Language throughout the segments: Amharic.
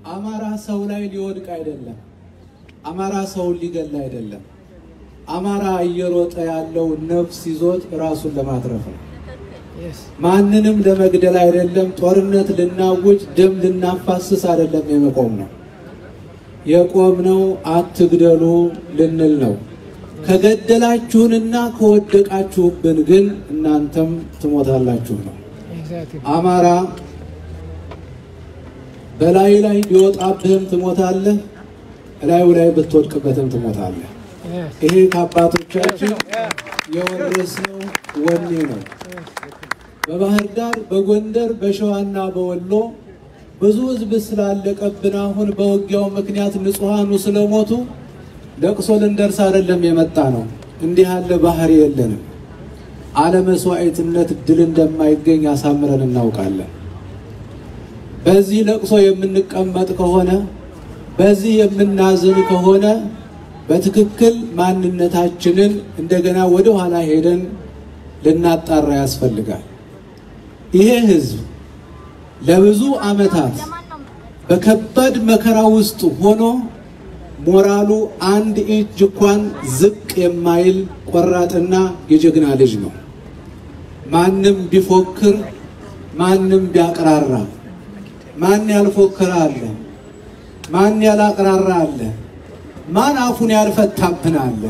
አማራ ሰው ላይ ሊወድቅ አይደለም። አማራ ሰውን ሊገል አይደለም። አማራ እየሮጠ ያለው ነፍስ ይዞት ራሱን ለማትረፍ ነው። ማንንም ለመግደል አይደለም። ጦርነት ልናውጅ ደም ልናፋስስ አይደለም የመቆም ነው። የቆምነው አትግደሉ ልንል ነው። ከገደላችሁንና ከወደቃችሁብን ግን እናንተም ትሞታላችሁ ነው። አማራ በላይ ላይ ቢወጣብህም ትሞታለህ፣ እላዩ ላይ ብትወድቅበትም ትሞታለህ። ይሄ ከአባቶቻችን የወረስነው ወኔ ነው። በባህር ዳር፣ በጎንደር፣ በሸዋና በወሎ ብዙ ሕዝብ ስላለቀብን አሁን በውጊያው ምክንያት ንጹሐኑ ስለሞቱ ለቅሶ ልንደርስ አይደለም የመጣ ነው። እንዲህ ያለ ባህሪ የለንም። አለመስዋዕትነት ድል እንደማይገኝ አሳምረን እናውቃለን። በዚህ ለቅሶ የምንቀመጥ ከሆነ በዚህ የምናዝን ከሆነ በትክክል ማንነታችንን እንደገና ወደ ኋላ ሄደን ልናጣራ ያስፈልጋል። ይሄ ህዝብ ለብዙ ዓመታት በከባድ መከራ ውስጥ ሆኖ ሞራሉ አንድ እጅ እንኳን ዝቅ የማይል ቆራጥና የጀግና ልጅ ነው። ማንም ቢፎክር ማንም ቢያቅራራ ማን ያልፎክር አለ? ማን ያላቅራራ አለ? ማን አፉን ያልፈታብን አለ?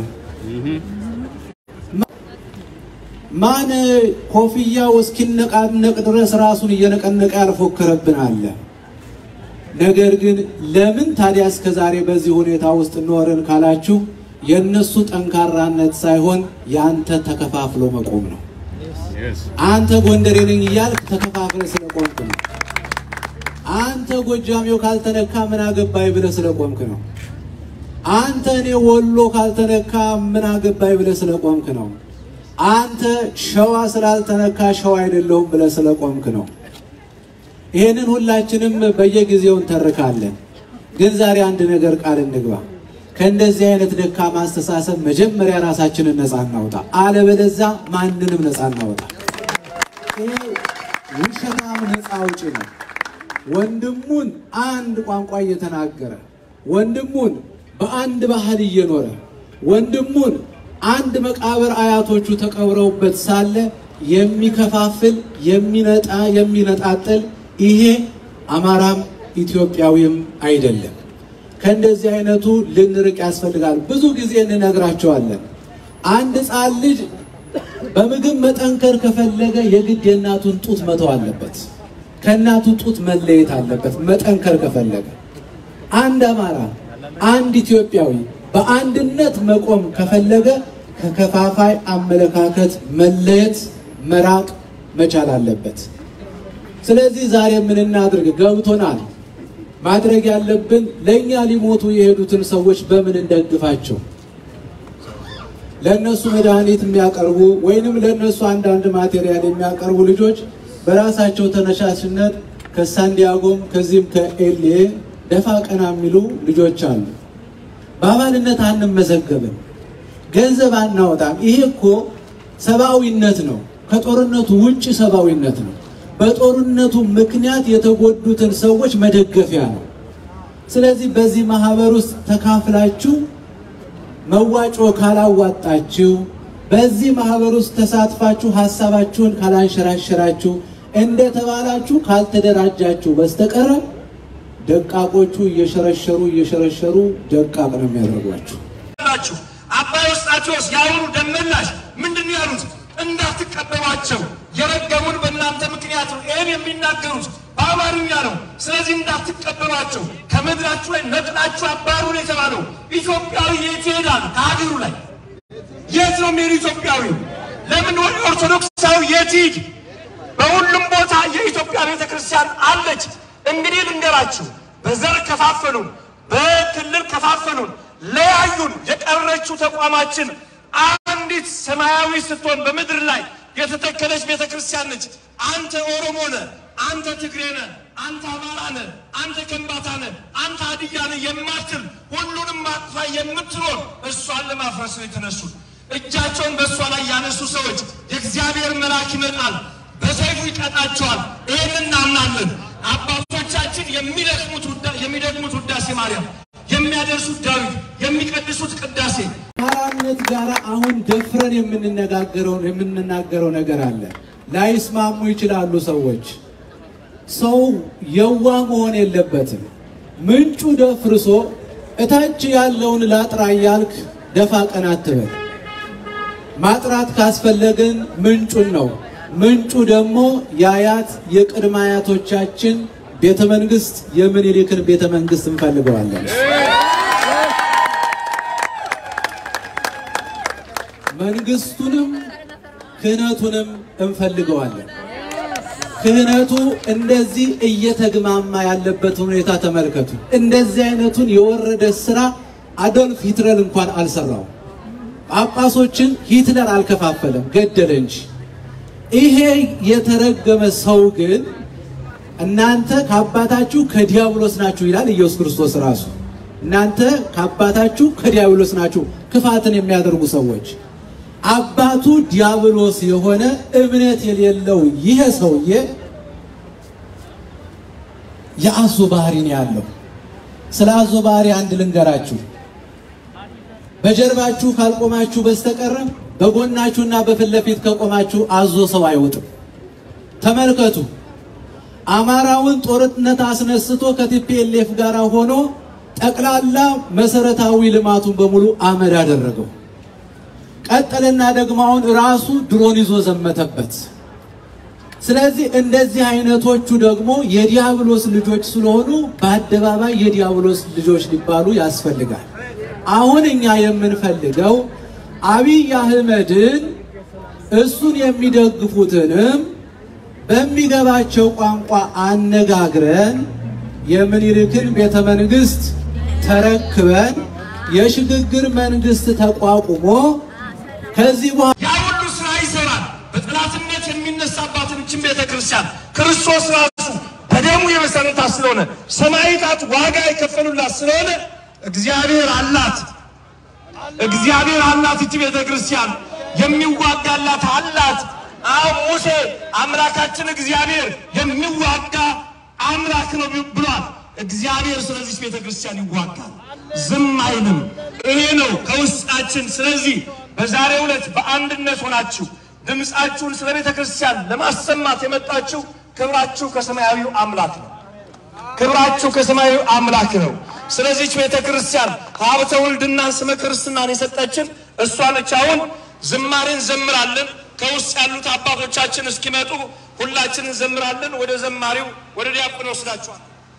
ማን ኮፍያው እስኪነቃነቅ ድረስ ራሱን እየነቀነቀ ያልፎከረብን አለ? ነገር ግን ለምን ታዲያ እስከ ዛሬ በዚህ ሁኔታ ውስጥ ኖርን ካላችሁ የእነሱ ጠንካራነት ሳይሆን የአንተ ተከፋፍሎ መቆም ነው። አንተ ጎንደሬ ነኝ እያልክ ተከፋፍለ ስለቆምክ ነው። አንተ ጎጃሜው ካልተነካ ምን አገባይ ብለህ ስለቆምክ ነው። አንተ እኔ ወሎ ካልተነካ ምን አገባይ ብለህ ስለቆምክ ነው። አንተ ሸዋ ስላልተነካ ሸዋ አይደለሁም ብለህ ስለቆምክ ነው። ይሄንን ሁላችንም በየጊዜው እንተርካለን። ግን ዛሬ አንድ ነገር ቃል እንግባ። ከእንደዚህ አይነት ደካማ አስተሳሰብ መጀመሪያ ራሳችንን ነፃ እናውጣ፣ አለበለዚያ ማንንም ነፃ እናውጣ። ይሄ ውሸታም ነፃ አውጪ ነው። ወንድሙን አንድ ቋንቋ እየተናገረ ወንድሙን በአንድ ባህል እየኖረ ወንድሙን አንድ መቃብር አያቶቹ ተቀብረውበት ሳለ የሚከፋፍል የሚነጣ የሚነጣጥል ይሄ አማራም ኢትዮጵያዊም አይደለም። ከእንደዚህ አይነቱ ልንርቅ ያስፈልጋል። ብዙ ጊዜ እንነግራቸዋለን። አንድ ሕፃን ልጅ በምግብ መጠንከር ከፈለገ የግድ የእናቱን ጡት መተው አለበት። ከእናቱ ጡት መለየት አለበት መጠንከር ከፈለገ። አንድ አማራ አንድ ኢትዮጵያዊ በአንድነት መቆም ከፈለገ ከከፋፋይ አመለካከት መለየት መራቅ መቻል አለበት። ስለዚህ ዛሬ ምን እናድርግ? ገብቶናል። ማድረግ ያለብን ለእኛ ሊሞቱ የሄዱትን ሰዎች በምን እንደግፋቸው? ለእነሱ መድኃኒት የሚያቀርቡ ወይንም ለእነሱ አንዳንድ ማቴሪያል የሚያቀርቡ ልጆች በራሳቸው ተነሳሽነት ከሳንዲያጎም ከዚህም ከኤልኤ ደፋ ቀና የሚሉ ልጆች አሉ። በአባልነት አንመዘገብም፣ ገንዘብ አናወጣም። ይሄ እኮ ሰብአዊነት ነው። ከጦርነቱ ውጭ ሰብአዊነት ነው። በጦርነቱ ምክንያት የተጎዱትን ሰዎች መደገፊያ ነው። ስለዚህ በዚህ ማህበር ውስጥ ተካፍላችሁ መዋጮ ካላዋጣችሁ፣ በዚህ ማህበር ውስጥ ተሳትፋችሁ ሀሳባችሁን ካላንሸራሸራችሁ፣ እንደተባላችሁ ካልተደራጃችሁ በስተቀረ ደቃቆቹ እየሸረሸሩ እየሸረሸሩ ደቃቅ ነው የሚያደርጓችሁ። ናችሁ አባይ ውስጣቸውስ የአሁኑ ደመላሽ ምንድን ነው ያሉት? እንዳትቀበሏቸው የረገሙን በእናንተ ምክንያት ነው። ይህን የሚናገሩት በአማርኛ ነው። ስለዚህ እንዳትቀበሏቸው ከምድራችሁ ላይ ነቅላችሁ አባሩን የተባለው ኢትዮጵያዊ የት ይሄዳል? ከሀገሩ ላይ የት ነው የሚሄዱ? ኢትዮጵያዊ ለምን ወደ ኦርቶዶክሳዊ የት ይሂድ? በሁሉም ቦታ የኢትዮጵያ ቤተ ክርስቲያን አለች። እንግዲህ ልንገራችሁ፣ በዘር ከፋፈሉን፣ በክልል ከፋፈሉን፣ ለያዩን። የቀረችው ተቋማችን አንዲት ሰማያዊ ስትሆን በምድር ላይ የተተከለች ቤተ ክርስቲያን ነች። አንተ ኦሮሞ ነህ፣ አንተ ትግሬ ነህ፣ አንተ አማራ ነህ፣ አንተ ከምባታ ነህ፣ አንተ ሀዲያ ነህ የማትል ሁሉንም አቅፋ የምትኖር እሷን ለማፍረስ ነው የተነሱት። እጃቸውን በእሷ ላይ ያነሱ ሰዎች የእግዚአብሔር መልአክ ይመጣል፣ በሰይፉ ይቀጣቸዋል። ይህን እናምናለን። አባቶቻችን የሚደክሙት ውዳ- የሚደግሙት ውዳሴ ማርያም፣ የሚያደርሱት ዳዊት፣ የሚቀድሱት ቅዳሴ አማራነት ጋር አሁን ደፍረን የምንነጋገረው የምንናገረው ነገር አለ። ላይስማሙ ይችላሉ ሰዎች። ሰው የዋ መሆን የለበትም። ምንጩ ደፍርሶ እታች ያለውን ላጥራ እያልክ ደፋ ቀና አትበል። ማጥራት ካስፈለገን ምንጩን ነው። ምንጩ ደግሞ የአያት የቅድመ አያቶቻችን ቤተ መንግስት የምኒልክን ቤተ መንግስት እንፈልገዋለን። መንግስቱንም ክህነቱንም እንፈልገዋለን። ክህነቱ እንደዚህ እየተግማማ ያለበትን ሁኔታ ተመልከቱ። እንደዚህ አይነቱን የወረደ ስራ አዶልፍ ሂትለር እንኳን አልሰራው። ጳጳሶችን ሂትለር አልከፋፈለም፣ ገደለ እንጂ። ይሄ የተረገመ ሰው ግን እናንተ ከአባታችሁ ከዲያብሎስ ናችሁ ይላል ኢየሱስ ክርስቶስ ራሱ። እናንተ ከአባታችሁ ከዲያብሎስ ናችሁ፣ ክፋትን የሚያደርጉ ሰዎች። አባቱ ዲያብሎስ የሆነ እምነት የሌለው ይሄ ሰውዬ የአዞ ባህሪ ነው ያለው። ስለ አዞ ባህሪ አንድ ልንገራችሁ። በጀርባችሁ ካልቆማችሁ በስተቀር በጎናችሁና በፊት ለፊት ከቆማችሁ አዞ ሰው አይወጥም። ተመልከቱ። አማራውን ጦርነት አስነስቶ ከቲፒኤልኤፍ ጋር ሆኖ ጠቅላላ መሰረታዊ ልማቱን በሙሉ አመድ አደረገው። ቀጠልና ደግሞ አሁን ራሱ ድሮን ይዞ ዘመተበት። ስለዚህ እንደዚህ አይነቶቹ ደግሞ የዲያብሎስ ልጆች ስለሆኑ በአደባባይ የዲያብሎስ ልጆች ሊባሉ ያስፈልጋል። አሁን እኛ የምንፈልገው አብይ አህመድን እሱን የሚደግፉትንም በሚገባቸው ቋንቋ አነጋግረን የምኒልክን ቤተ መንግስት ተረክበን የሽግግር መንግስት ተቋቁሞ ከዚህ በኋላ ያ ሁሉ ስራ ይሰራል። በጠላትነት የሚነሳባትን እችን ቤተ ክርስቲያን ክርስቶስ ራሱ በደሙ የመሰረታት ስለሆነ ሰማዕታት ዋጋ የከፈሉላት ስለሆነ እግዚአብሔር አላት። እግዚአብሔር አላት። እቺ ቤተ ክርስቲያን የሚዋጋላት አላት። አሁን ሙሴ አምላካችን እግዚአብሔር የሚዋጋ አምላክ ነው ብሏል። እግዚአብሔር ስለዚህ ቤተ ክርስቲያን ይዋጋል፣ ዝም አይልም። ይሄ ነው ከውስጣችን። ስለዚህ በዛሬው ዕለት በአንድነት ሆናችሁ ድምፃችሁን ስለ ቤተ ክርስቲያን ለማሰማት የመጣችሁ ክብራችሁ ከሰማያዊው አምላክ ነው። ክብራችሁ ከሰማያዊው አምላክ ነው። ስለዚህች ቤተ ክርስቲያን ሀብተ ውልድናን ስመ ክርስትናን የሰጠችን እሷ ነች። አሁን ዝማሬን ዘምራለን። ከውስጥ ያሉት አባቶቻችን እስኪመጡ ሁላችን እንዘምራለን። ወደ ዘማሪው ወደ ዲያቆን ወስዳችኋል።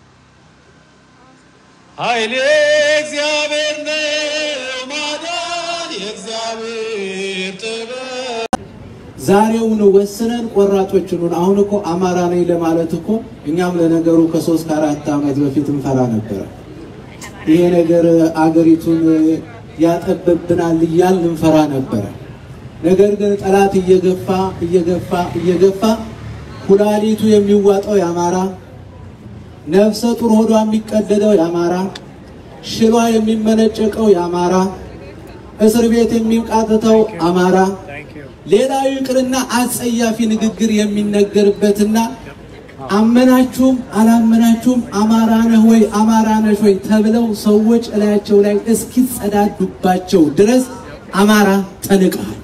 ኃይሌ እግዚአብሔር ነው፣ ማዳን የእግዚአብሔር ጥበብ። ዛሬውን ወስነን ቆራጦችን አሁን እኮ አማራ ነኝ ለማለት እኮ እኛም ለነገሩ ከሶስት ከአራት ዓመት በፊት እንፈራ ነበረ። ይሄ ነገር አገሪቱን ያጠበብናል እያልን እንፈራ ነበረ። ነገር ግን ጠላት እየገፋ እየገፋ እየገፋ ኩላሊቱ የሚዋጠው የአማራ ነፍሰ ጡር ሆዷ የሚቀደደው የአማራ ሽሏ የሚመነጨቀው የአማራ እስር ቤት የሚቃጥተው አማራ ሌላው ይቅርና አጸያፊ ንግግር የሚነገርበትና አመናችሁም አላመናችሁም አማራ ነህ ወይ አማራ ነሽ ወይ ተብለው ሰዎች እላያቸው ላይ እስኪጸዳዱባቸው ድረስ አማራ ተንቀሃል።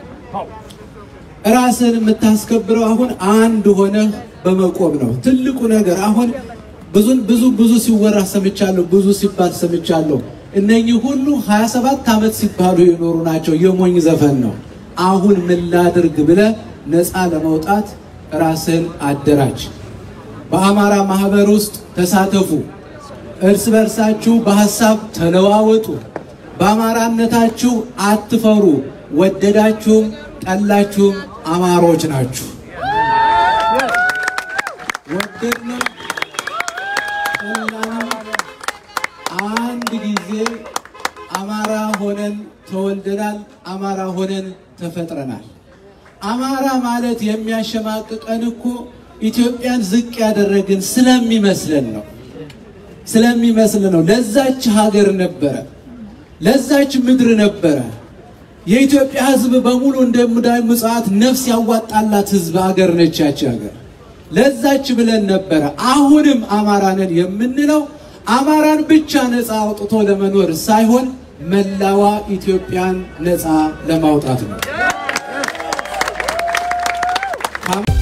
ራስን የምታስከብረው አሁን አንድ ሆነህ በመቆም ነው። ትልቁ ነገር አሁን ብዙ ብዙ ብዙ ሲወራ ሰምቻለሁ፣ ብዙ ሲባል ሰምቻለሁ። እነኚህ ሁሉ 27 ዓመት ሲባሉ የኖሩ ናቸው። የሞኝ ዘፈን ነው። አሁን ምን ላድርግ ብለህ ነፃ ለመውጣት ራስህን አደራጅ። በአማራ ማህበር ውስጥ ተሳተፉ። እርስ በርሳችሁ በሐሳብ ተለዋወጡ። በአማራነታችሁ አትፈሩ። ወደዳችሁም ጠላችሁም አማሮች ናችሁ። ወደድንም ጠላንም አንድ ጊዜ አማራ ሆነን ተወልደናል። አማራ ሆነን ተፈጥረናል። አማራ ማለት የሚያሸማቅቀን እኮ ኢትዮጵያን ዝቅ ያደረግን ስለሚመስለን ነው ስለሚመስለን ነው። ለዛች ሀገር ነበረ፣ ለዛች ምድር ነበረ። የኢትዮጵያ ሕዝብ በሙሉ እንደ ሙዳይ ምጽዋት ነፍስ ያዋጣላት ሕዝብ ሀገር ነች ያች ሀገር። ለዛች ብለን ነበረ። አሁንም አማራ ነን የምንለው አማራን ብቻ ነፃ አውጥቶ ለመኖር ሳይሆን መላዋ ኢትዮጵያን ነፃ ለማውጣት ነው።